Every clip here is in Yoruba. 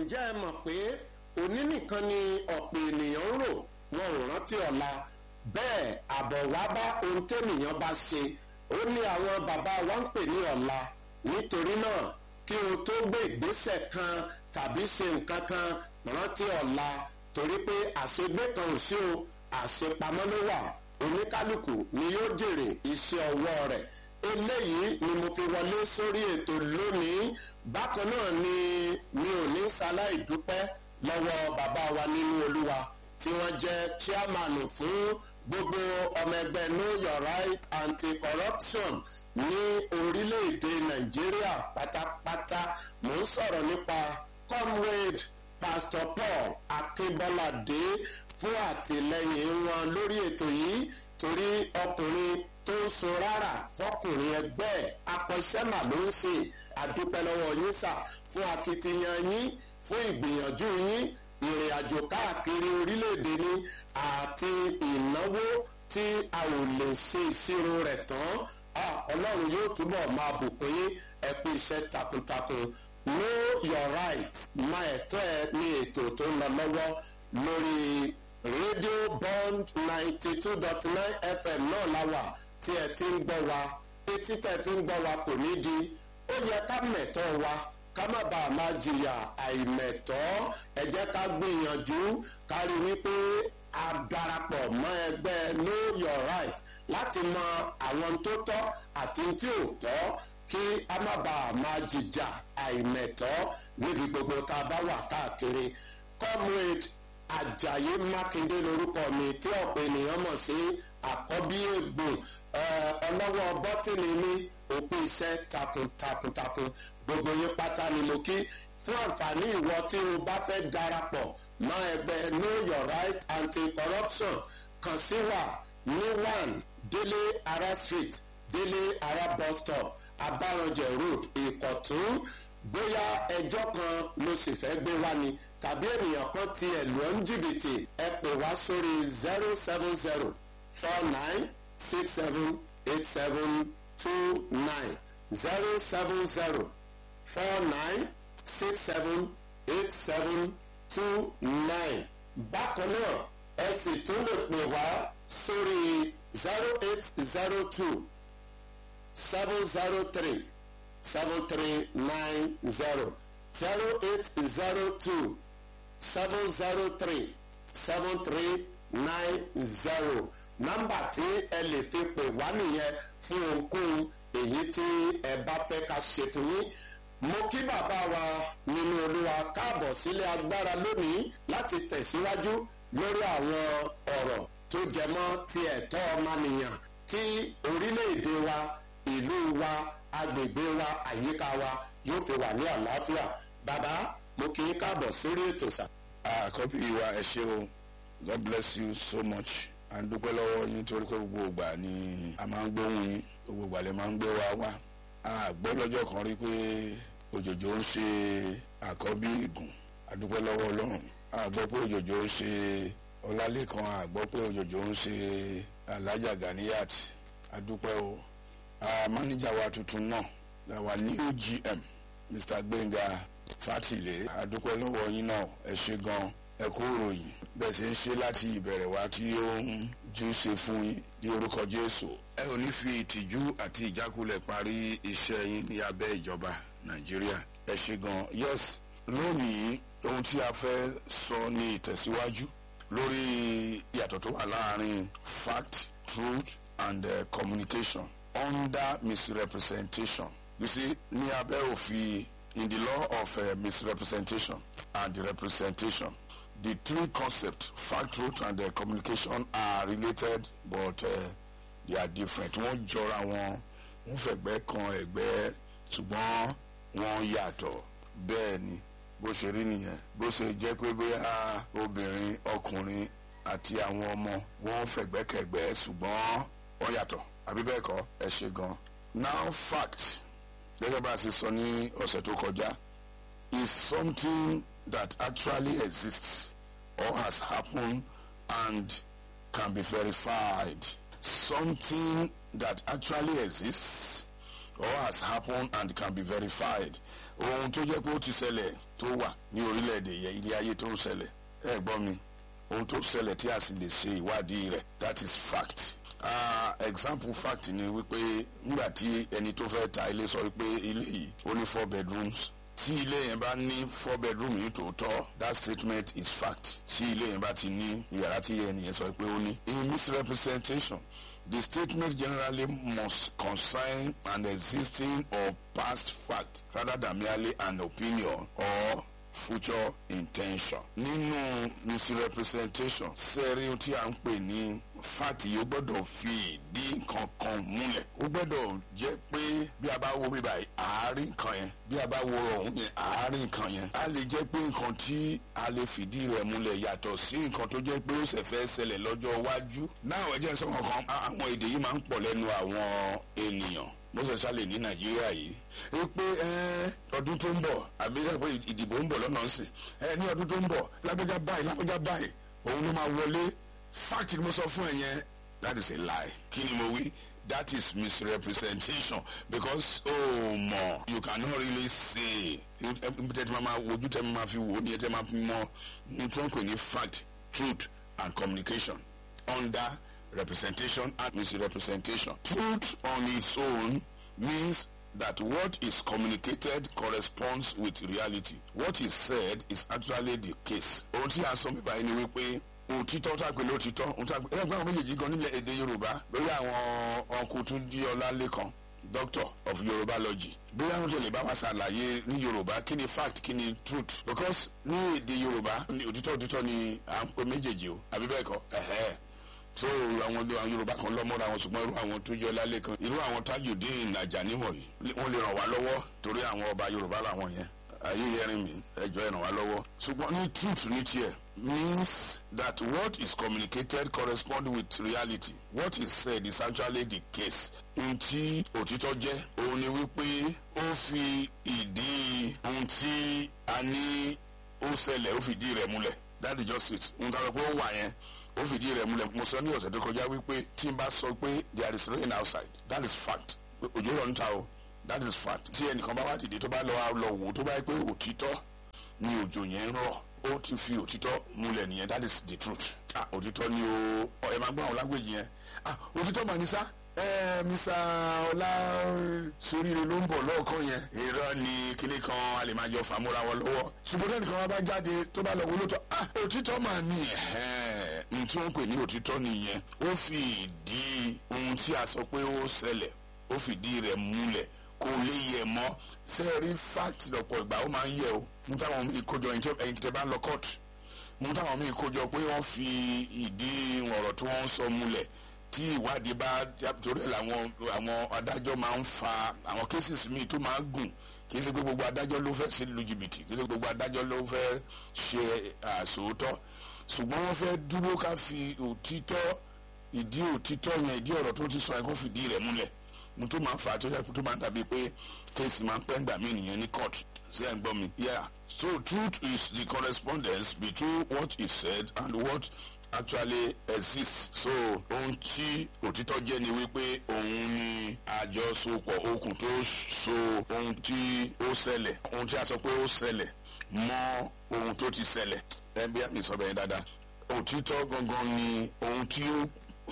ǹjẹ́ ẹ mọ̀ pé òní nìkan ni ọ̀pọ̀ ènìyàn ń rò wọn ò rántí ọ̀la bẹ́ẹ̀ àbọ̀ wá bá ohun tẹ́nìyàn bá ṣe ó ní àwọn bàbá wa ń pè ní ọ̀la nítorí náà kí o tó gbé ìgbésẹ̀ kan tàbí ṣe nǹkan kan rántí ọ̀la torí pé àṣegbé kan ò sí o àṣepamọ́ ló wà oníkálukú ni yóò jèrè iṣẹ́ ọwọ́ rẹ̀ eléyìí ni mo fi wọlé sórí ètò lónìí bákan náà ni mi ò ní ṣaláì dúpẹ́ lọ́wọ́ bàbá wa nínú olúwa tí wọ́n jẹ́ chairman fún gbogbo ọmọ ẹgbẹ́ know your right anti-corruption ní orílẹ̀-èdè nàìjíríà pátápátá mò ń sọ̀rọ̀ nípa comrade pastor paul akínbọ́ládé fún àtìlẹyìn wọn lórí ètò yìí torí ọkùnrin tó ń sun rárá fọkùnrin ẹgbẹ́ akọ́ṣẹ́mà ló ń ṣe àdúpẹ́ lọ́wọ́ yín sà fún akitiyan yín fún ìgbìyànjú yín ìrìn àjò káàkiri orílẹ̀-èdè ni àti ìnáwó tí a ò lè ṣe ìṣirò rẹ̀ tán ọlọ́run yóò túbọ̀ máa bùkún yín ẹ kú iṣẹ́ takuntakun know your right máa ẹ̀tọ́ ẹ ní ètò tó ń lọ lọ́wọ́ lórí rédíò bond ninety two dot nine fm náà láwà tí ẹ ti ń gbọ́ wa etí tẹ̀ fi ń gbọ́ wa kò ní di ó yẹ ká mẹ̀tọ́ wa ká má bàa máa jìyà àìmẹ̀tọ́ ẹ jẹ́ ká gbìyànjú ká rí wípé a darapọ̀ mọ́ ẹgbẹ́ know your right láti mọ àwọn tó tọ́ àti tí ò tọ́ kí a má bàa máa jìjà àìmẹ̀tọ́ níbi gbogbo tá a bá wà káàkiri comrade ajayi makinde lorúkọ mi tí ọ̀pọ̀ ènìyàn mọ̀ sí àkọ́bí ègbòn ọlọ́wọ́ bọ́tìnì mi òpin iṣẹ́ takuntakuntakun gbogbo yín pátá ni mo kí fún àǹfààní ìwọ tí o bá fẹ́ darapọ̀ mọ́ ẹgbẹ́ know your right anti-corruption kàn sí wa ní one délé ara street délé ara bus stop abáranjẹ road ìkọ̀tún bóyá ẹjọ́ kan ló sì fẹ́ gbé wá ni tàbí ènìyàn kan ti ẹ̀lú ọ́n jìbìtì ẹ pè wá sórí zero seven zero four nine six seven eight seven two nine zero seven zero four nine six seven eight seven two nine bákan náà ẹ sì tún lè pè wá sórí zero eight zero two seven zero three seven three nine zero zero eight zero two seven zero three seven three nine zero nọ́mbà tí ẹ lè fi pè wá nìyẹn fún ohunkóhun èyí tí ẹ bá fẹ́ ká ṣe fún yín mo kí bàbá wa nínú olúwa káàbọ̀ sílé agbára lónìí láti tẹ̀síwájú lórí àwọn ọ̀rọ̀ tó jẹmọ́ ti ẹ̀tọ́ ọmọnìyàn tí orílẹ̀-èdè wa ìlú wa agbègbè wa àyíká wa yóò fi wà ní àlàáfíà bàbá mo kì í káàbọ̀ sórí ètò sà. àkọ́bí wa ẹ ṣe o god bless you so much à ń dúpẹ́ lọ́wọ́ yín torí pé gbogbo ìgbà ni a máa ń gbóhùn yín gbogbo ìgbà lè máa ń gbé wa wá a gbọ́ lọ́jọ́ kan rí pé òjòjò ń ṣe àkọ́bí ìgùn a dúpẹ́ lọ́wọ́ ọlọ́run a gbọ́ pé òjòjò ń ṣe ọlálẹ́kan a gbọ́ pé òjòjò ń ṣe alájà ganiyat a dúpẹ́ o a mánéjà wa tuntun náà la wà ní ogm mr gbẹ̀ngà fátìlẹ̀ a dúpẹ́ lọ́wọ́ yín náà ẹ ṣe gan ẹ kú ìròyìn bẹ́ẹ̀ ṣe ń ṣe láti ìbẹ̀rẹ̀ wá tí ó ń jú ṣe fún yín ní orúkọ jésù ẹ ò ní fi ìtìjú àti ìjákulẹ̀ parí iṣẹ́ yín ní abẹ́ ìjọba nàìjíríà ẹ ṣe gan yes lónìí ohun tí a fẹ́ sọ ní ìtẹ̀síwájú lórí ìyàtọ̀ tó wà láàrin fact truth and uh, communication under misrepresentation you see ní abẹ́ òfin in the law of uh, misrepresentation and representation the three concepts fact truth and uh, communication are related but uh, they are different wọ́n jọra wọn wọ́n fẹ̀gbẹ́ kan ẹ̀gbẹ́ ṣùgbọ́n wọ́n yàtọ̀ bẹ́ẹ̀ ni bó ṣe rí nìyẹn bó ṣe jẹ́ pé bóyá obìnrin ọkùnrin àti àwọn ọmọ wọ́n fẹ̀gbẹ́kẹ̀gbẹ́ ṣùgbọ́n wọ́n yàtọ̀ àbí bẹ́ẹ̀ kọ́ ẹ ṣe gan. now fact gẹ́gẹ́ bá a ṣe sọ ní ọ̀sẹ̀ tó kọjá is something that actually exists or has happened and can be verified. Something that actually exists or has happened and can be verified. Ohun tó jẹ́ pé ó ti ṣẹlẹ̀ tó tó wà ní orílẹ̀-èdè yẹn ilé ayé tó ń ṣẹlẹ̀ ẹ gbọ́ mi ohun tó ṣẹlẹ̀ tí a sì lè ṣe ìwádìí rẹ̀ that is fact uh, example fact ni wípé nígbà tí ẹni tó fẹ́ ta ilé sọ wípé ilé yìí ó ní four bedrooms tí ilé yẹn bá ní four bedroom ní tòótọ́ that statement is fact tí ilé yẹn bá ti ní yàrá tí ẹni yẹn sọ pé ó ní. in misrepresentation the statement generally must concern an existing or past fact rather than merely an opinion or future intention. nínú misrepresentation sẹ́rí tí a ń pè ní fact yìí ó gbọ́dọ̀ fi ìdí nǹkan kan múlẹ̀ ó gbọ́dọ̀ jẹ́ pé bí a bá wo bí báyìí àárín nǹkan yẹn bí a bá wo ọ̀hún yẹn àárín nǹkan yẹn a lè jẹ́ pé nǹkan tí a lè fìdí rẹ̀ múlẹ̀ yàtọ̀ sí nǹkan tó jẹ́ pé ó ṣẹ̀ fẹ́ ṣẹlẹ̀ lọ́jọ́ iwájú náà ẹ jẹ́ sọ kankan àwọn èdè yìí máa ń pọ̀ lẹ́nu àwọn ènìyàn moses sálẹ̀ ní nàìjíríà yìí ẹ pé ọdún tó ń bọ̀ àbí pé ìdìbò ń bọ̀ lọ́nà sí ẹ ní ọdún tó ń bọ̀ lágbájá báyìí lágbájá báyìí òun ló máa wọlé fact ni mo sọ fún ẹ yẹn that is a lie kí ni mo wí that is misrepresentation because oh mo you cannot really say tẹ́tí máa wojú tẹ́ máa fi wò ó ní ẹ tẹ́ máa fi mọ ní tí wọ́n pè ní fact truth and communication under representation and misrepresentation. Truth on its own means that what is communicated corresponds with reality. What is said is actually the case. Ohun tí a sọ mi báyìí ni wípé òtítọ́ tá a pè lótítọ́ òun tá a pè ẹgbẹ́ àwọn méjèèjì gan nílẹ̀ èdè Yorùbá lórí àwọn ọkùnrin tún di Ọlálékan doctor of Yorùbálogy bóyá wọn tẹ̀lé bá wa ṣàlàyé ní Yorùbá kí ni fact kí ni truth because ní èdè Yorùbá òtítọ́ òtítọ́ ni à ń pè méjèèjì o àbí bẹ́ẹ̀ kọ́ ẹ̀hẹ́ so àwọn àwọn yorùbá kan lọ́mọ́ra wọn ṣùgbọ́n irú àwọn tó jẹ́ lálẹ́ kan irú àwọn tajudeen ajani wọ̀nyí wọ́n lè ràn wá lọ́wọ́ torí àwọn ọba yorùbá làwọn yẹn ayé yẹrin mi ẹjọ́ ẹ̀ ràn wá lọ́wọ́ ṣùgbọ́n ní truth ní tiẹ̀ means that what is communicated correspond with reality what is said is actually the case ohun tí òtítọ́ jẹ́ òun ni wípé ó fi ìdí ohun tí a ní ó ṣẹlẹ̀ ó fìdí rẹ̀ múlẹ̀ that is just it ohun tí a sọ pé ó wà yẹn ó fìdí rẹ̀ múlẹ̀ mo sọ ní ọ̀sẹ̀ tó kọjá wípé tí n bá sọ pé there is rain outside that is fact òjò rọ̀ níta o that is fact tí ẹnìkan bá wá dìde tó bá lọ lọ wò tó bá yẹ pé òtítọ́ ni òjò yẹn ń rọ̀ ó ti fi òtítọ́ múlẹ̀ nìyẹn that is the truth ah òtítọ́ ni o ẹ máa gbọ́ àwọn lágbèjì yẹn ah òtítọ́ mà ní sá ẹ misa ọlá soríire ló ń bọ̀ lọ́ọ̀kan yẹn irọ́ ni kíní kan a lè máa jọ fàmúra wọn lọ́wọ́ ṣùgbọ́n tẹ́nìkan wọn bá jáde tó bá lọ wọlé tó ah òtítọ́ mà ní ẹ̀hẹ́n ní tí wọ́n pè ní òtítọ́ nìyẹn ó fi ìdí ohun tí a sọ pé ó ṣẹlẹ̀ ó fìdí rẹ̀ múlẹ̀ kò lè yẹ mọ́ sẹ́ẹ̀rí fact lọ́pọ̀ ìgbà ó máa ń yẹ o mú táwọn míì kójọ ẹ̀yin tẹ́ bá lọ court mú táwọn míì kójọ pé wọ́n fi ìdí ọ̀rọ̀ tí wọ́n ń sọ múlẹ̀ tí ìwádìí bá torí ẹ̀ làwọn àwọn adájọ́ máa ń fa àwọn cases míì tó máa ń gùn kì í ṣe pé gbogbo adájọ́ ló fẹ́ sí lu jìbìtì kì í ṣe gbogbo adájọ́ ló fẹ́ ṣe àsòótọ́ ṣùgbọ́n wọ́n fẹ́ dúró ká fi òtítọ́ ìdí òtítọ́ yẹn ìdí ọ̀rọ̀ tó ti sọ yẹn kó fìdí rẹ̀ múlẹ̀ mo tó máa ń fà á tó yẹ tó máa ń dàbí pé kéèsì máa ń pẹ́ ńgbà mí nìyẹn ní court ṣé ẹ̀ ń gbọ́ mi. yeah so truth is the correspondence between what is said and what actually exists. so ohun tí òtítọ́ jẹ́ ni wípé òun ni àjọsopọ̀ okùn tó so ohun tí ó ṣẹlẹ̀ ohun tí a sọ pé ó ṣẹlẹ̀ mọ́ ohun tó ti ṣẹlẹ̀ ẹ bí àmì sọ bẹ́ẹ̀ dáadáa òtítọ́ gangan ni ohun tí ó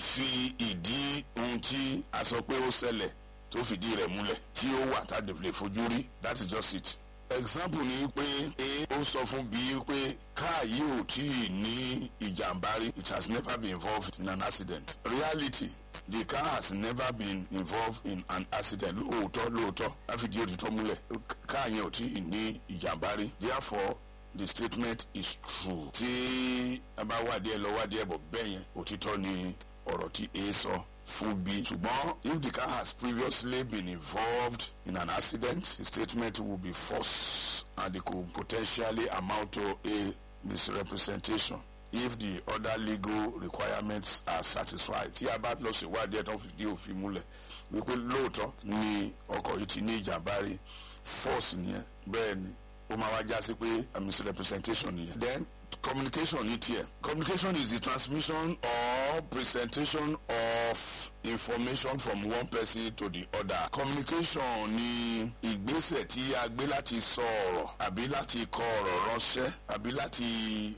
fi ìdí ohun tí a sọ pé ó ṣẹlẹ̀ tó fìdí rẹ̀ múlẹ̀ tí ó wà tá a lè fojú rí that is just it. example ni pé a ó sọ fún b pé káà yìí ò tí ì ní ìjàmbá rí it has never been involved in an accident. reality the car has never been involved in an accident lóòótọ́ lóòótọ́ láfìdí òtítọ́ múlẹ̀ káà yẹn ò tí ì ní ìjàmbá rí therefore the statement is true. tí a bá wádìí ẹ lọ wádìí ẹ bọ̀ bẹ́ẹ̀ yẹn òtítọ́ ni ọ̀rọ̀ tí a sọ fún b. ṣùgbọ́n if the car has previously been involved in an accident the statement will be false and it could potentially amount to a misrepresentation if the other legal requirements are satisfied. tí a bá lọ ṣèwádìí ẹ̀ tó fìdí òfin múlẹ̀ wípé lóòótọ́ ni ọkọ̀ yìí ti ní ìjàmbá rí false nìyẹn bẹ́ẹ̀ ni ó máa wá já sí pé a misrepresentation nìyẹn. then communication ní tiẹ̀ communication is the transmission or presentation of information from one person to the other. communication ni ìgbésẹ̀ tí a gbé láti sọ ọ̀rọ̀ àbí láti kọ ọ̀rọ̀ ránṣẹ́ àbí láti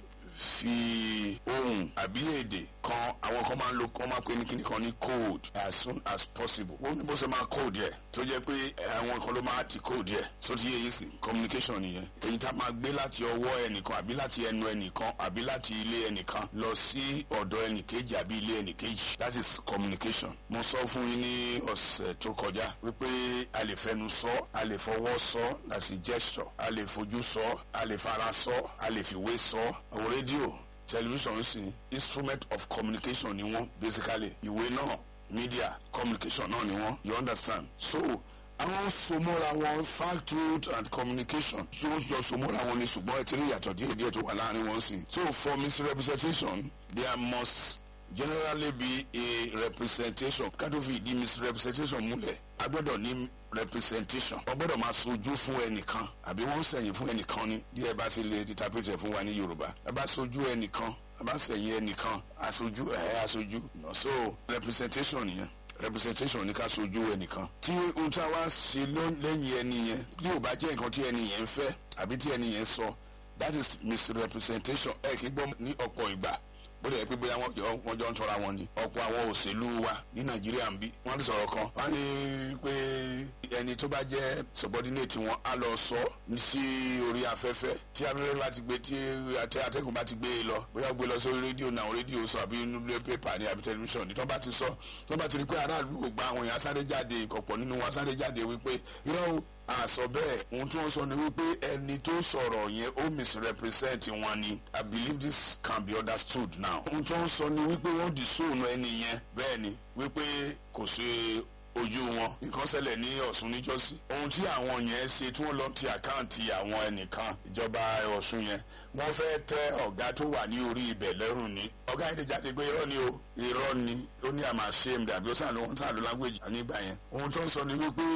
fi ohun àbí èdè kan àwọn kan máa ń lo kan máa pè ní kíní kan ní code as soon as possible ó ní bó ṣe máa code yẹ tó jẹ́ pé àwọn kan ló máa ti code yẹ so ti yẹ yìí sí communication nìyẹn èyí tá a máa gbé láti ọwọ́ ẹnìkan àbí láti ẹnu ẹnìkan àbí láti ilé ẹnìkan lọ sí ọ̀dọ̀ ẹnìkejì àbí ilé ẹnìkejì that is communication mo sọ fún yín ní ọ̀sẹ̀ tó kọjá wípé a lè fẹnu sọ a lè fọwọ́ sọ that's a gesture a lè fojú sọ a lè fara sọ a lè fìwé sọ àwọn rédíò television sí instrument of communication ni wọn basically ìwé náà media communication náà ni wọn you understand so àwọn sọmọ́ra wọn fact truth and communication tí wọ́n jọ sọmọ́ra wọn ni ṣùgbọ́n ẹ ti rí ìyàtọ̀ díẹ̀ díẹ̀ tó wà láàrin wọn sí so for misrepresentation there must generally be a representation kátó fi ìdí misrepresentation múlẹ̀ a gbọ́dọ̀ ní representation wọ́n gbọ́dọ̀ máa sojú fún ẹnìkan àbí wọ́n ń sẹ̀yìn fún ẹnìkan ni bí ẹ bá ṣe lè interpret ẹ̀ fún wa ní yorùbá ẹ bá sojú ẹnìkan ẹ bá sẹ̀yìn ẹnìkan aṣojú ẹ̀ aṣojú so representation nìyẹn representation ní ká sojú ẹnìkan tí ohun tí a wá ṣe lẹ́yìn ẹni yẹn bí ò bá jẹ́ nǹkan tí ẹni yẹn ń fẹ́ àbí tí ẹni yẹn sọ that is misrepresentation ẹ kì í gbọ́ ní ọ̀pọ̀ ìgbà bó lè pé bóyá wọ́n jọ ń tọ́ra wọn ni ọ̀pọ̀ àwọn òṣèlú wa ní nàìjíríà ń bí wọ́n ti sọ̀rọ̀ kan wọ́n ní pé ẹni tó bá jẹ́ subordinate wọn á lọ sọ sí orí afẹ́fẹ́ tí abẹ́rẹ́ bá ti gbé tí atẹ́gùn bá ti gbé e lọ bóyá gbé lọ sórí rédíò náà rédíò sọ àbí nílé pépà ní àbí tẹlifíṣàn ní tó bá ti sọ tó bá ti rí pé aráàlú kò gba àwọn èèyàn sáré jáde ìkọ̀pọ̀ nínú wọn sáré jáde wípé irọ́ àsọ bẹ́ẹ̀ ohun tí wọ́n sọ ni wípé ẹni tó sọ̀rọ̀ yẹn ó misrepresent wọn ni i believe this can be understood now. ohun tí wọ́n sọ ni wípé wọ́n dì sóònù ẹni yẹn bẹ́ẹ̀ ni wípé kò sí ojú wọn nǹkan ṣẹlẹ̀ ní ọ̀ṣun níjọ́sí ohun tí àwọn yẹn ṣe tí wọ́n lọ ti àkáǹtì àwọn ẹnìkan ìjọba ọ̀ṣun yẹn wọ́n fẹ́ tẹ ọ̀gá tó wà ní orí ibẹ̀ lẹ́rùn ni ọ̀gá yẹn ti jáde pé irọ́ ni o irọ́ ni ó ní àmà ṣe é dàbí ó sàn ló ń sàn ló lágbèjì nígbà yẹn ohun tó ń sọ ni wípé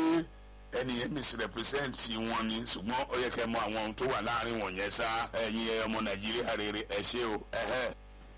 ẹni yẹn misrepresent wọn ni ṣùgbọ́n ó yẹ kẹ́ mọ àwọn ohun tó wà láàrin wọn yẹn sá ẹ̀yin ọmọ nàìjíríà rere ẹ ṣé o. ẹ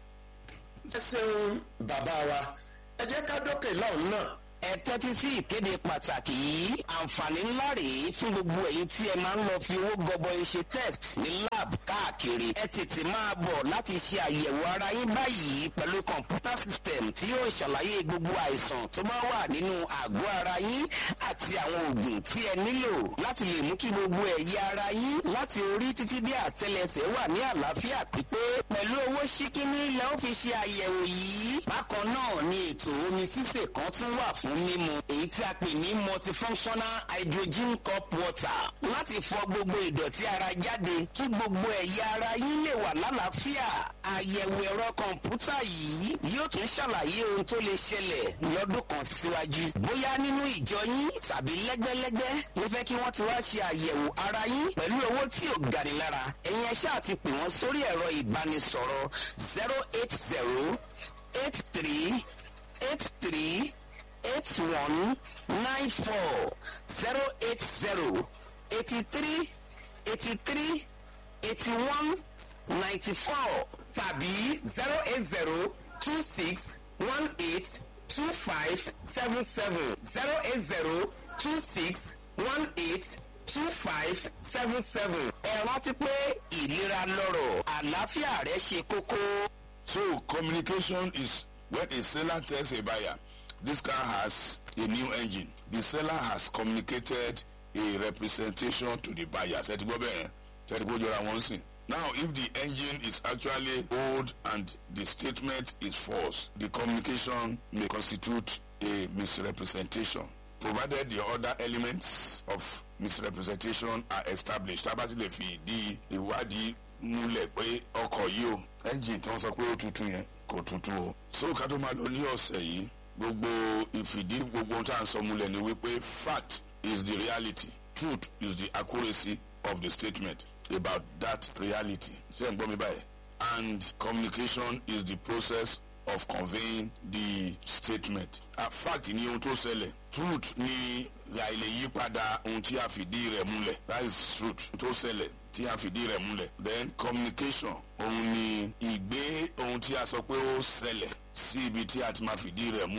ṣeun bàbá wa ẹ jẹ́ ká dókè lọ́hùn náà ẹ tẹ́tí sí ìkéde pàtàkì yìí àǹfààní ńlá rèé fún gbogbo èyí tí ẹ máa ń lọ fi owó gọbọi ṣe test ní lab káàkiri ẹ tètè máa bọ̀ láti ṣe àyẹ̀wò ara yín báyìí pẹ̀lú kọ̀ǹpútà system tí yóò ṣàlàyé gbogbo àìsàn tó bá wà nínú àgọ́ ara yín àti àwọn oògùn tí ẹ nílò láti lè mú kí gbogbo ẹ̀yà ara yín láti orí títí dé àtẹlẹsẹ̀ wà ní àlàáfíà pípé pẹ̀lú owó ṣíkíní ilẹ̀ ó fi ṣe àyẹ̀wò yìí bákan náà ni ètò omi sísè kan tún wà fún fún mímu èyí tí a pè ní multifunctional hydrogen cup water láti fọ gbogbo ìdọ̀tí ara jáde kí gbogbo ẹ̀yà ara yín lè wà lálàáfíà àyẹ̀wò ẹ̀rọ kọ̀ǹpútà yìí yóò tún ṣàlàyé ohun tó lè ṣẹlẹ̀ lọ́dún kan síwájú bóyá nínú ìjọ yín tàbí lẹ́gbẹ́lẹ́gbẹ́ ló fẹ́ kí wọ́n ti wá ṣe àyẹ̀wò ara yín pẹ̀lú owó tí ò gani lára ẹ̀yin ẹ ṣáà ti pè wọ́n sórí ẹ̀rọ ìbánisọ̀rọ̀ zero eight zero eight three eight three eight one nine four zero eight zero eighty three eighty three eighty one ninety four tàbí zero eight zero two six one eight two five seven seven zero eight zero two six one eight two five seven seven. ẹ rántí pé ìlera lọ́rọ̀ àlàáfíà rẹ ṣe kókó. so communication is when a seller tells a buyer this car has a new engine the seller has communicated a representation to the buyer ṣe ti gbọ́ bẹ́ẹ̀ ṣe ti gbọ́ jọra wọn sìn. now if the engine is actually old and the statement is false the communication may constitute a misrepresentation provided the other elements of misrepresentation are established tábàtì lè fi ìdí ìwádìí múlẹ̀ pé ọkọ̀ yìí o engine tí wọ́n sọ pé ó tuntun yẹn kò tuntun o. so ká tó máa lọ ní ọ̀sẹ̀ yìí gbogbo ìfìdí gbogbo ohun tá à ń sọ múlẹ̀ ni wípé fact is the reality truth is the accuracy of the statement about that reality ṣé ń gbọ́ mi báyìí and communication is the process of conveying the statement. a fact ni ohun tó ṣẹlẹ̀ truth ni àìlè yípadà ohun tí a fìdí rẹ̀ múlẹ̀ that is truth tó ṣẹlẹ̀ tí a fìdí rẹ̀ múlẹ̀ then communication òun ni ìgbé ohun tí a sọ pé ó ṣẹlẹ̀ sí ibi tí a ti máa fìdí rẹ̀ múlẹ̀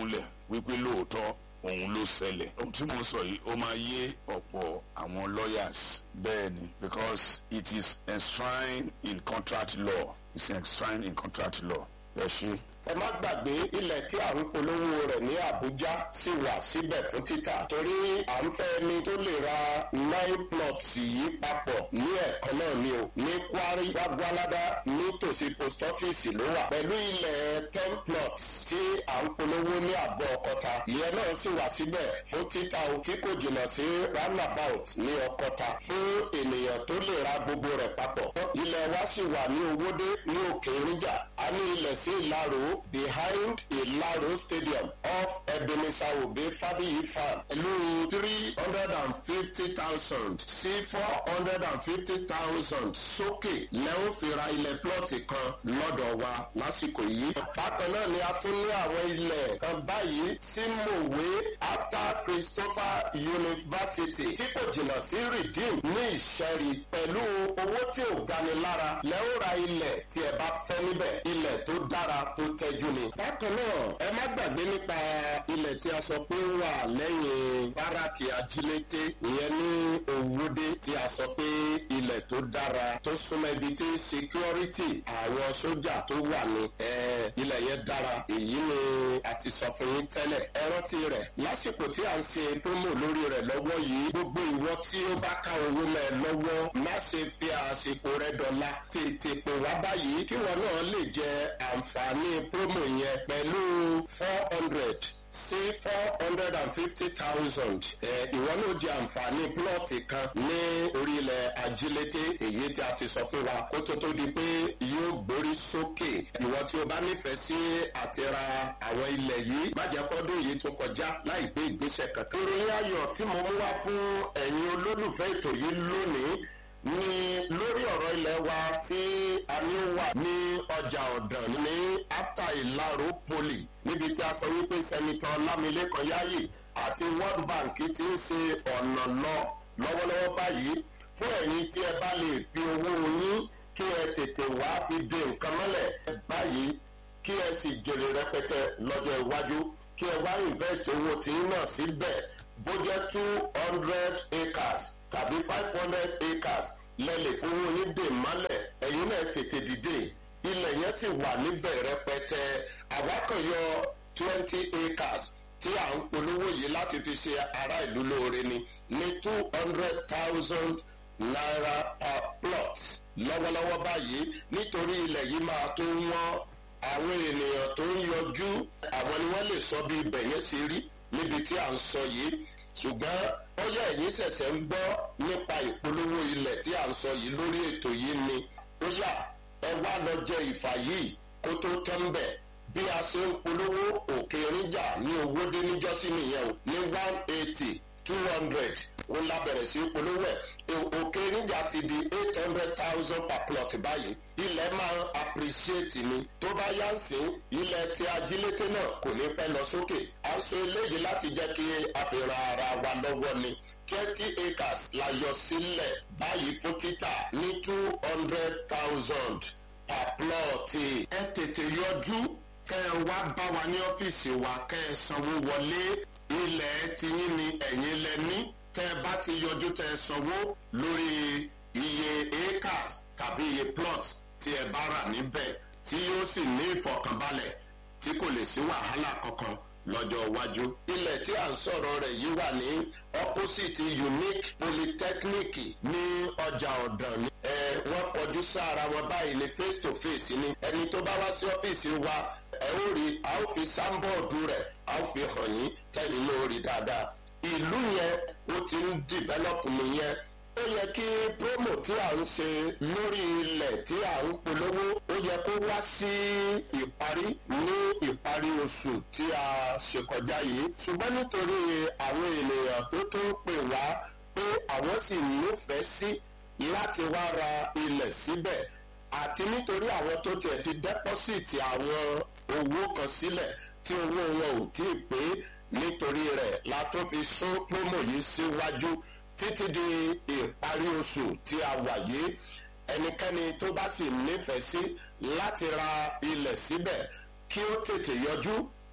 wípé lóòótọ́ òun ló ṣẹlẹ̀ ohun tí mo ń sọ yìí ó máa yé ọ̀pọ̀ àwọn lawyers bẹ́ẹ̀ ni because it is enshrined in contract law it's enshrined in contract law ẹ ṣe ẹ má gbàgbé ilẹ̀ tí à ń polówó rẹ̀ ní Àbújá sì wà síbẹ̀ fún títà torí à ń fẹ́ ẹni tó lè ra nine plots yìí papọ̀ ní ẹ̀kan náà ni o ní Kwari Gbagbalada nítòsí post office ló wà pẹ̀lú ilẹ̀ ten plots tí à ń polówó ní àgọ́ Ọ̀kọ́ta ìyẹn náà sì wà síbẹ̀ fún títà o tí kò jìnnà sí roundabout ní Ọ̀kọ́ta fún ènìyàn tó lè ra gbogbo rẹ̀ papọ̀ ilẹ̀ wa sì wà ní Owódé ní Òkè Ìrìnjà a ní ilẹ̀ sí Ìlaró behind Ilaro Stadium off Ebenezer Obe Fabiyi Farm. Ìlú three hundred and fifty thousand sí four hundred and fifty thousand sókè lẹ́hìn fi ra ilẹ̀ plọ́ọ̀tì kan lọ́dọ̀ wa lásìkò yìí. Bákan náà ni a tún ní àwọn ilẹ̀ kan báyìí sí Mòwe after Christopher University tí kò jìnnà sí Redeem ní Ìṣẹ́rí pẹ̀lú owó tí ò gani lára lẹ́hìn ra ilẹ̀ tí ẹ bá fẹ́ níbẹ̀ ilẹ̀ tó dára tó tẹ́jú ni. bákan náà ẹ má gbàgbé nípa ilẹ̀ tí a sọ pé ó wà lẹ́yìn báràkì ajílété ìyẹn ní Òwúdé tí a sọ pé ilẹ̀ tó dára tó súnmọ́ ibi tí security àwọn sójà tó wà ní ilẹ̀ yẹn dára èyí ni a ti sọ fún yín tẹ́lẹ̀ ẹ rántí rẹ̀ lásìkò tí a ń ṣe promo lórí rẹ̀ lọ́wọ́ yìí gbogbo ìwọ tí ó bá ká owó mẹ́ ẹ lọ́wọ́ má ṣe fi àsìkò rẹ̀ dọ̀la tètè pè wá báyìí kí wọn náà lè jẹ àǹfààní promo yẹn pẹ̀lú four hundred sí four hundred and fifty thousand ìwọ náà di àǹfààní plọ́ọ̀tì kan ní orílẹ̀ ajílété èyí tí a ti sọ fún wa kó tó tó di pé yóò gbórí sókè ìwọ tí o bá nífẹ̀ẹ́ sí àti ra àwọn ilẹ̀ yìí má jẹ́ kọ́dún yìí tó kọjá láì gbé ìgbésẹ̀ kankan. ìròyìn ayọ̀ tí mo mú wá fún ẹ̀yin olólùfẹ́ ètò yìí lónìí ní lórí ọ̀rọ̀ ilẹ̀ wa tí a ní wà ní ọjà ọ̀dàn ní after ìlàró poli níbi tí a sọ wípé sẹ́nitọ́ lámilékan yáyì àti world bank ti ń ṣe ọ̀nà lọ lọ́wọ́lọ́wọ́ báyìí fún ẹ̀yin tí ẹ bá lè fi owó yín kí ẹ tètè wá fi de nǹkan mọ́lẹ̀ báyìí kí ẹ sì jèrè rẹpẹtẹ lọ́jọ́ iwájú kí ẹ wá invest owó tí ń náà síbẹ̀ bó jẹ́ two hundred acres tàbí five hundred acres lẹ́lẹ̀ fún yín dè mọ́lẹ̀ ẹ̀yin náà tètè dìde ilẹ̀ yẹn sì wà níbẹ̀ rẹpẹtẹ àwákànyọ twenty acres tí à ń polówó yìí láti fi ṣe ará ìlú lóore ni ní two hundred thousand naira per plot lọ́wọ́lọ́wọ́ báyìí nítorí ilẹ̀ yìí máa tó wọ́n àwọn ènìyàn tó ń yọjú àwọn ni wọ́n lè sọ bí ibẹ̀ yẹn ṣe rí níbi tí à ń sọ yìí ṣùgbọ́n ó yẹ ẹ̀yin ṣẹ̀ṣẹ̀ ń gbọ́ nípa ìpolówó ilẹ̀ tí à ń sọ yìí lórí ètò yìí ni ó yà ẹ wá lọ jẹ ìfà yìí kó tó tán bẹ̀ bí a ṣe ń polówó òkè níjà ní owó dé níjọ́sí nìyẹn o ní one eighty two hundred ó lábẹ̀rẹ̀ sí polówó ẹ̀ òkè níjà ti di eight hundred thousand per plot báyìí ilẹ̀ máa ń appreciate ni tó bá yá ń sìn ilẹ̀ tí ajílété náà kò ní pẹ́ lọ sókè à ń sọ eléyìí láti jẹ́ kí àfihàn ara wa lọ́wọ́ ni twenty acres la yọ sílẹ̀ báyìí fún títà ní two hundred thousand per plot ẹ tètè yọjú kẹ́ ẹ wá bá wa ní ọ́fíìsì wa kẹ́ ẹ sanwó wọlé ilẹ̀ tiyín ni ẹ̀yin lẹ ní tẹ́ ẹ bá ti yọjú tẹ́ ẹ sanwó lórí iye acres tàbí iye plots tí ẹ bá rà níbẹ̀ tí yóò sì ní ìfọ̀kànbalẹ̀ tí kò lè sí wàhálà kankan lọ́jọ́ iwájú. ilẹ̀ tí à ń sọ̀rọ̀ rẹ̀ yìí wà ní opposite unique polytechnic ní ọjà ọ̀dàn ní. ẹ wọ́n kọjú sára wọn báyìí ní face to face ni ẹni tó bá wá sí ọ́fíìsì wa ẹ ó rí a ó fi sáńbọ̀ọ̀dù rẹ̀ a ó fi hàn yín tẹ́lẹ̀ ló rí dáadáa. ìlú yẹn ó ti ń develop nìyẹn ó yẹ kí promo tí à ń ṣe lórí ilẹ̀ tí à ń polówó ó yẹ kó wá sí ìparí ní ìparí oṣù tí a ṣe kọjá yìí ṣùgbọ́n nítorí àwọn ènìyàn tó tún pè wá pé àwọn sì nífẹ̀ẹ́ sí láti wá ra ilẹ̀ síbẹ̀ àti nítorí àwọn tó tiẹ̀ ti dẹ́pọ́sìtì àwọn owó kan sílẹ̀ tí owó wọn ò tí ì pé nítorí rẹ̀ la tó fi sún promo yìí síwájú. Si títí di ìparí oṣù tí a wà yìí ẹnikẹ́ni tó bá sì nífẹ̀ẹ́ sí láti ra ilẹ̀ síbẹ̀ kí ó tètè yọjú kí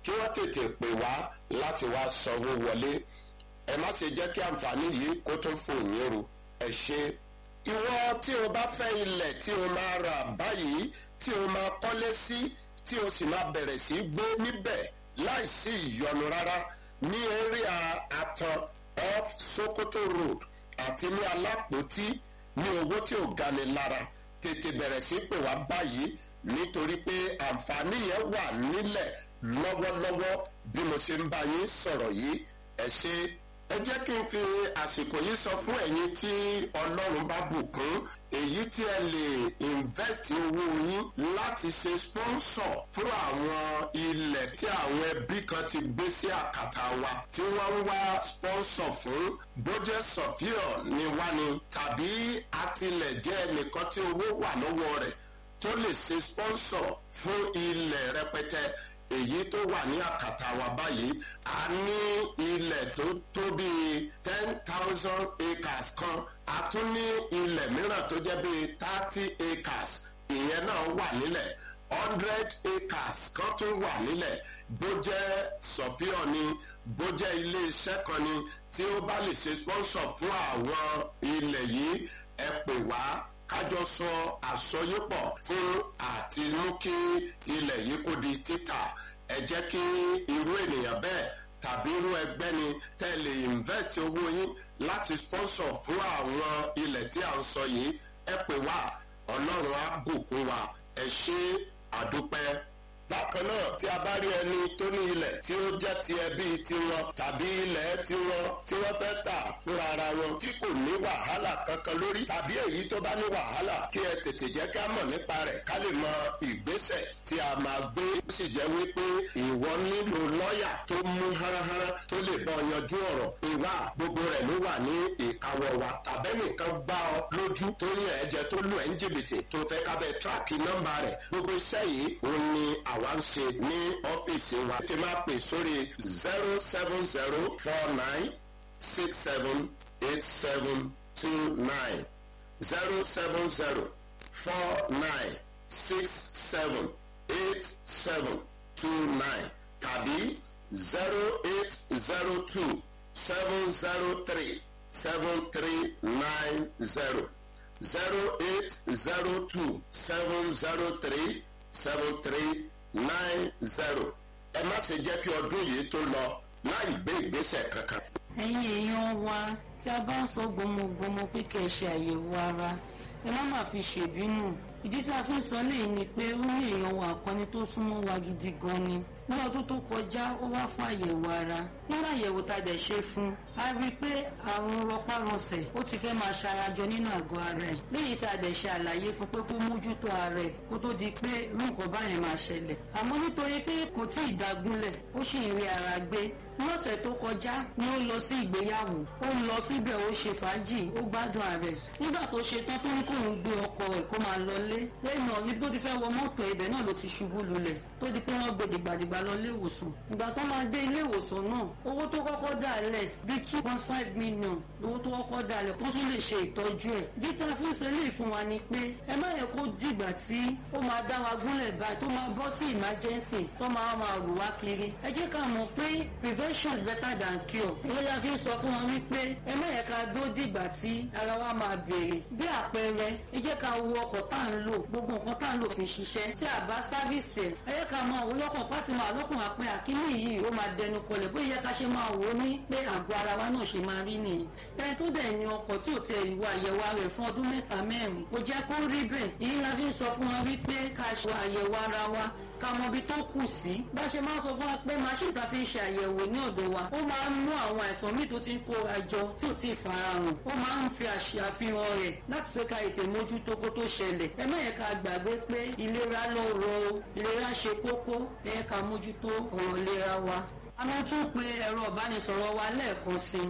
kí wọ́n tètè pè wá láti wá sanwó wọlé ẹ má ṣe jẹ́ kí àǹfààní yìí kó tún fò yín ru ẹ ṣe. ìwọ tí o bá fẹ́ ilẹ̀ tí o máa rà báyìí tí o máa kọ́lé sí tí o sì máa bẹ̀rẹ̀ sí gbé níbẹ̀ láìsí ìyọnu rárá ní area àtàn off sokoto road àti ní alápòtí ní owó tí ò gani lára tètè bẹ̀rẹ̀ sí pè wá báyìí nítorí pé àǹfààní yẹn wà nílẹ̀ lọ́wọ́lọ́wọ́ bí mo ṣe ń bá yín sọ̀rọ̀ yìí ẹ ṣe ẹ jẹ́ kí n fi àsìkò yìí sọ fún ẹ̀yin tí ọlọ́run bá bùkún èyí tí ẹ lè invest owó yín láti ṣe sponsor fún àwọn ilẹ̀ tí àwọn ẹbí kan ti gbé sí àkàtà wa tí wọ́n ń wá sponsor fún bójẹ́ sọ̀fíọ̀ ni wá ni tàbí àtìlẹ̀jẹ́ ẹnìkan tí owó wà lọ́wọ́ rẹ̀ tó lè ṣe sponsor fún ilẹ̀ rẹpẹtẹ èyí tó wà ní àkàtà wa báyìí a ní ilẹ̀ tó tó bíi ten thousand acres kan a tún ní ilẹ̀ mìíràn tó jẹ́ bíi thirty acres ìyẹn náà wà nílẹ̀ hundred acres kan tún wà nílẹ̀ bó jẹ́ sọ̀fíọ̀ ni bó jẹ́ iléeṣẹ́ kan ni tí ó bá lè ṣe sponsor fún àwọn ilẹ̀ yìí ẹ pè wá kájọ sọ àsọyépọ̀ fún àti mú kí ilẹ̀ yìí kó di títà ẹ jẹ́ kí irú ènìyàn bẹ́ẹ̀ tàbí irú ẹgbẹ́ ni tẹ́ lè invest owó yín láti sponsor fún àwọn ilẹ̀ tí à ń sọ yìí ẹ pè wá ọlọ́run á bùkún wa ẹ ṣe àdúpẹ́ bákan náà tí a bá rí ẹni tó ní ilẹ̀ tí ó jẹ́ ti ẹbí tiwọn tàbí ilẹ̀ tiwọn tí wọ́n fẹ́ tà fúnra ara wọn tí kò ní wàhálà kankan lórí tàbí èyí tó bá ní wàhálà kí ẹ tètè jẹ́ ká mọ̀ nípa rẹ̀ ká lè mọ ìgbésẹ̀ tí a máa gbé ó sì jẹ́ wípé ìwọ nílò lọ́ọ̀yà tó mú háráhárá tó lè bọ́ yanjú ọ̀rọ̀ ìwà gbogbo rẹ̀ ló wà ní ìkáwọ́ wa tàbẹ́nìkan gbá ọ lójú tó ní ẹ̀jẹ̀ tó lù ẹ́ ń jìbìtì tó fẹ́ kábẹ́ tíráàkì nọ́mbà rẹ̀ gbogbo iṣẹ́ yìí òun ni àwa ń ṣe ní ọ́fíìsì wa tí máa pè sórí zero seven zero four nine six seven eight seven two nine zero seven zero four nine six seven eight seven two nine tàbí zero eight zero two seven zero three seven three nine zero zero eight zero two seven zero three seven three nine zero ẹ má ṣe jẹ́ kí ọdún yìí tó lọ láì gbé ìgbésẹ̀ kankan. ẹ̀yin èèyàn wa tí a bá ń sọ gbọmọgbọmọ pé kẹ́ ẹ ṣe àyẹ̀wò ara ẹ má má fi ṣèbínú ìdí tí a fi ń sọ léyìí ni pé ó ní èèyàn wa àkọni tó súnmọ́ wa gidi gan ni ní ọdún tó kọjá ó wá fún àyẹ̀wò ara nínú àyẹ̀wò tá a dẹ̀ ṣe fún a rí i pé àrùn rọpárọsẹ̀ ó ti fẹ́ máa ṣarajọ nínú àgọ́ ara ẹ̀ léyìí tá a dẹ̀ ṣe àlàyé fún pé kó mójútó ara ẹ̀ kó tó di pé irú nǹkan báyẹn máa ṣẹlẹ̀ àmọ́ nítorí pé kò tí ì dágúnlẹ̀ ó sì ń rí ara gbé lọ́sẹ̀ tó kọjá ni ó lọ sí ìgbéyàwó ó lọ síbẹ̀ ó ṣe fàájì ó gbádùn ààrẹ nígbà tó ṣe tán tó ní kóun gbé ọkọ ẹ̀ kó máa lọlé lẹ́yìn náà ní tó ti fẹ́ wọ mọ́tò ibẹ̀ náà ló ti ṣubú lulẹ̀ tó di pé wọ́n gbé dìgbàdìgbà lọ ilé ìwòsàn ìgbà tó máa dé ilé ìwòsàn náà owó tó kọ́kọ́ dà lẹ̀ bíi two point five million lówó tó kọ́kọ́ dà lẹ̀ kó tún lè ṣe ìtọ́jú ẹ̀ bí tí a fi ń sọ eléyìí fún wa ni pé ẹ má yẹ kó dìgbà tí ó máa dá wa gúnlẹ̀ báyìí tó máa bọ́ sí emergency tó máa máa rù wá kiri ẹ jẹ́ ká mọ̀ pé prevention is better than cure ìwé la fi ń sọ fún wọn wípé ẹ má yẹ ká dó dìgbà tí ara wa máa bèrè bí àpẹẹrẹ ẹ jẹ́ ká wo ọkọ̀ tá à ń lò gbogbo nǹkan tá à ń lò fi ṣiṣẹ́ tí a bá sáfíìsì ẹ̀ ẹ yẹ ká máa wò lọ́kàn pátí máa lọ́kàn àpẹ àkíní yìí ó máa dẹnu kọlẹ̀ bóyá ká ṣe máa wò ó ní pé àgọ́ ara wa náà ṣe máa rí nìyí ẹni tó dẹ̀ ní ọkọ̀ tí ò tẹ ìwà àyẹ̀wò ara rẹ̀ fún ọdún mẹ́ta mẹ́rin kò jẹ́ kó rí bẹ́ẹ̀ èyí la fi ń sọ fún wọn wípé ká ṣe àyẹ̀wò ara wa ká mọ ibi tó kù sí bá ṣe máa ń sọ fún wa pé machine ta fi ń ṣe àyẹ̀wò ní ọ̀dọ̀ wa ó máa ń mú àwọn àìsàn míì tó ti ń kóra jọ tí ò tí ì farahàn ó máa ń fi àṣàfihàn rẹ̀ láti fẹ́ ká ètè mójútó kó tó ṣẹlẹ̀ ẹ má yẹ ká gbàgbé pé ìlera ló rọ o ìlera ṣe kókó ẹ yẹ ká mójútó ọ̀rọ̀ ìlera wa. a máa tún pe ẹ̀rọ ìbánisọ̀rọ̀ wa lẹ́ẹ̀kan sí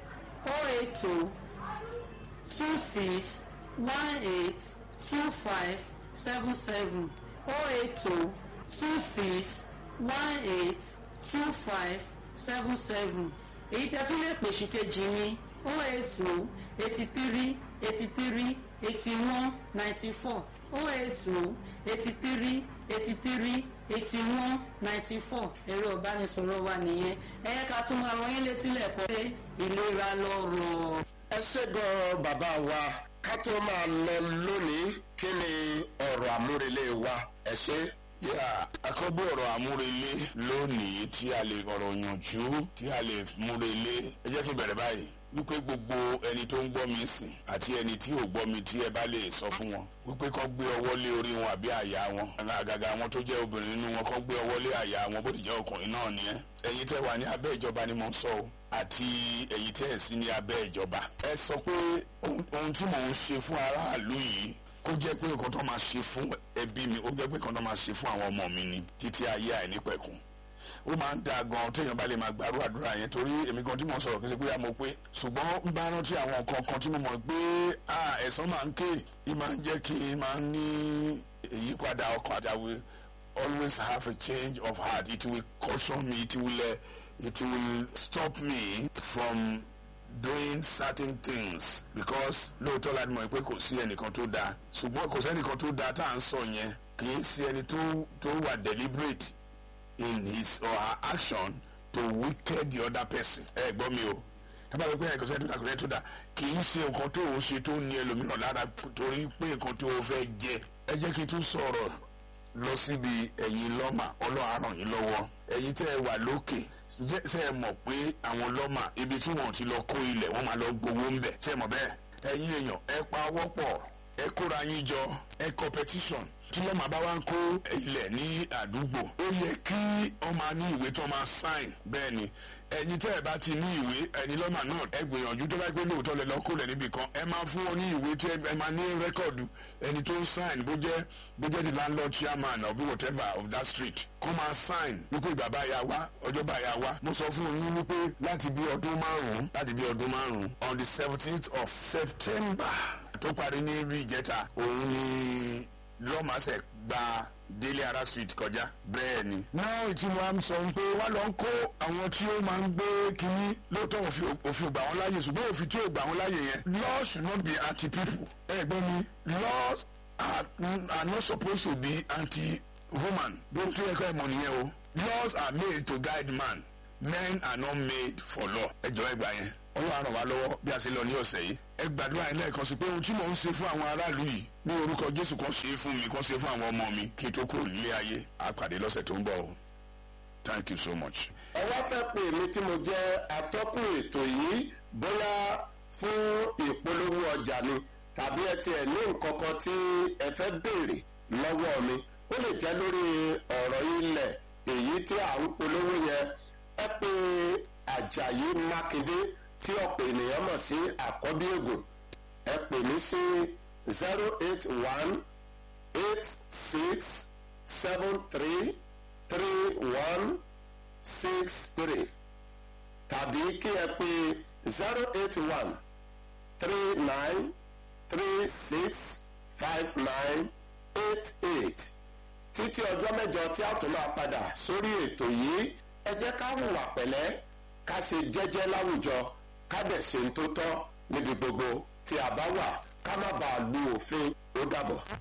o eight two two six one eight two five seven seven o eight two two six one eight two five seven seven èyí tẹ́ tún lè pèsè kejì ní o eight two eighty three eighty three eighty one ninety four oh eight two eighty three eighty three eighty one ninety four ẹ̀rọ ìbánisọ̀rọ̀ wa nìyẹn ẹ yẹ ká tún máa rán yín létí lẹ́kọ̀ọ́ pé ìlera lọ́rọ̀. ẹ ṣé gan bàbá wa ká tó máa lọ lónìí kí ni ọ̀rọ̀ àmúrelé wa ẹ ṣé. yà àkọ́bí ọ̀rọ̀ àmúrelé lónìí tí a lè ọ̀rọ̀ yànjú tí a lè múrelé ẹ jẹ́ kí n bẹ̀rẹ̀ báyìí wípé gbogbo ẹni tó ń gbọ́ mi sìn àti ẹni tí ò gbọ́ mi tí ẹ bá lè sọ fún wọn wípé kọ́ gbé ọwọ́ lé orí wọn àbí àyà wọn àgàgà àwọn tó jẹ́ obìnrin nínú wọn kọ́ gbé ọwọ́ lé àyà wọn bó ti jẹ́ ọkùnrin náà nìyẹn ẹ̀yin tẹ́ wà ní abẹ́ ìjọba ni mo ń sọ o àti ẹ̀yin tẹ́ ẹ̀ sí ní abẹ́ ìjọba ẹ sọ pé ohun tí mò ń ṣe fún aráàlú yìí kó jẹ́ pé nǹkan tó máa ṣe fún ẹbí mi ó jẹ́ pé nǹkan tó máa ṣe fún àwọn ọmọ mi ni títí ayé àìnípẹ̀kun ó máa ń da gan téèyàn bá lè máa gbàrú àdúrà yẹn torí èmi gan tí mo sọ̀rọ̀ kí n ṣe pé àmọ́ pé ṣùgbọ́n ń bá rántí àwọn nǹkan kan tí mo mọ̀ pé ẹ̀sán máa ń ké ì máa ń jẹ́ kí n máa ń ní ìyípadà ọkàn àtàwé always have a change of heart it will caution me it will uh, it will stop me from doing certain things because lóòótọ́ láti mọ̀ pé kò sí ẹnìkan tó dáa ṣùgbọ́n kò sẹ́nìkan tó dáa tá à ń sọ yẹn kì í sí ẹni tó wà deliberate in his or her action to wicked the other person. ẹ gbọ́ mi o tábà wípé ẹ̀kọ́ sẹ́ni tó dà kò sẹ́ni tó dà kì í ṣe nǹkan tó o ṣe tó ní ẹlòmíràn lára torí pé nǹkan tó o fẹ́ jẹ. ẹ jẹ́ kí n tún sọ̀rọ̀ lọ síbi ẹ̀yin lọ́mà ọlọ́run ràn yín lọ́wọ́ ẹ̀yin tẹ́ ẹ wà lókè ṣe é mọ̀ pé àwọn lọ́mà ibi tí wọ́n ti lọ kó ilẹ̀ wọ́n máa lọ gbowó ń bẹ̀ ṣe é mọ̀ bẹ́ẹ̀ ẹ̀yin èèyàn ẹ pa wọ́pọ̀ ẹ kóra yín jọ ẹ competition tí lọ́mọ bá wá ń kó ilẹ̀ ní àdúgbò ó yẹ kí wọ́n máa ní ìwé tó máa sign bẹ́ẹ̀ ni ẹ̀yin tẹ́ ẹ bá ti ní ìwé ẹni lọ́mọ náà ẹ gbìyànjú tó bá gbé lóòótọ́ lẹ lọ́ọ́ kó lẹ̀ níbì kan ẹ máa fún wọn ní ìwé tí ẹ máa ní rẹ́kọ̀dù ẹni tó ń sign bó jẹ́ bó jẹ́ the landlord chairman or whatever of that street kó máa sign wípé ìgbà bá ya wá ọjọ́ bá ya wá mo sọ fún yín wípé láti bí ọdún márùn-ún láti bí ọdún márùn-ún on the seventeenth of September tó parí ní rí ìjẹta òun ni lọ́màṣẹ̀ gba délé ara street kọjá bẹ́ẹ̀ ni. náà tí wọ́n á sọ pé wọ́n lọ ń kó àwọn tí ó máa ń gbé kínní lóòótọ́ òfin ò gbà wọ́n láàyè ṣùgbọ́n òfin tí ò gbà wọ́n láàyè yẹn laws should not be anti people. ẹ gbọ́ mi laws are, are not supposed to be anti woman. bí o tún yẹ kọ́ ẹ mọ̀ nìyẹn o. laws are made to guide man men are not made for law. ẹ jọ ẹ gbà yẹn ọlọ́run ràn wá lọ́wọ́ bí a ṣe lọ ní ọ̀sẹ̀ yìí ẹ gbàdúrà yín lẹ́ẹ̀kan sí pé ohun tí mò ń ṣe fún àwọn aráàlú yìí ní orúkọ jésù kan ṣe é fún mi kan ṣe é fún àwọn ọmọ mi kí n tó kúrò nílé ayé a pàdé lọ́sẹ̀ tó ń bọ̀ o thank you so much. ẹ wá fẹ́ pè mí tí mo jẹ́ atọ́kùn ètò yìí bóyá fún ìpolówó ọjà ni tàbí ẹ tiẹ̀ ní nǹkan kan tí ẹ fẹ́ béèrè lọ́wọ́ mi ó lè jẹ́ lórí ọ̀rọ̀ ilẹ̀ èyí tí à ń polówó yẹn ẹ pè àjàyí mákindé tí ọ̀pọ̀ ènìyàn mọ̀ sí àkọ́bí ògùn ẹ pè mí sí zero eight one eight six seven three three one six three tàbí kí ẹ pè zero eight one three nine three six five nine eight eight títí ọjọ́ mẹ́jọ tí a tún máa padà sórí ètò yìí ẹ jẹ́ ká hùwà pẹ̀lẹ́ ká ṣe jẹ́jẹ́ láwùjọ ká dẹ̀ ṣe ń tó tọ́ níbi gbogbo tí a bá wà ká má bàa lu òfin ó dàbọ̀.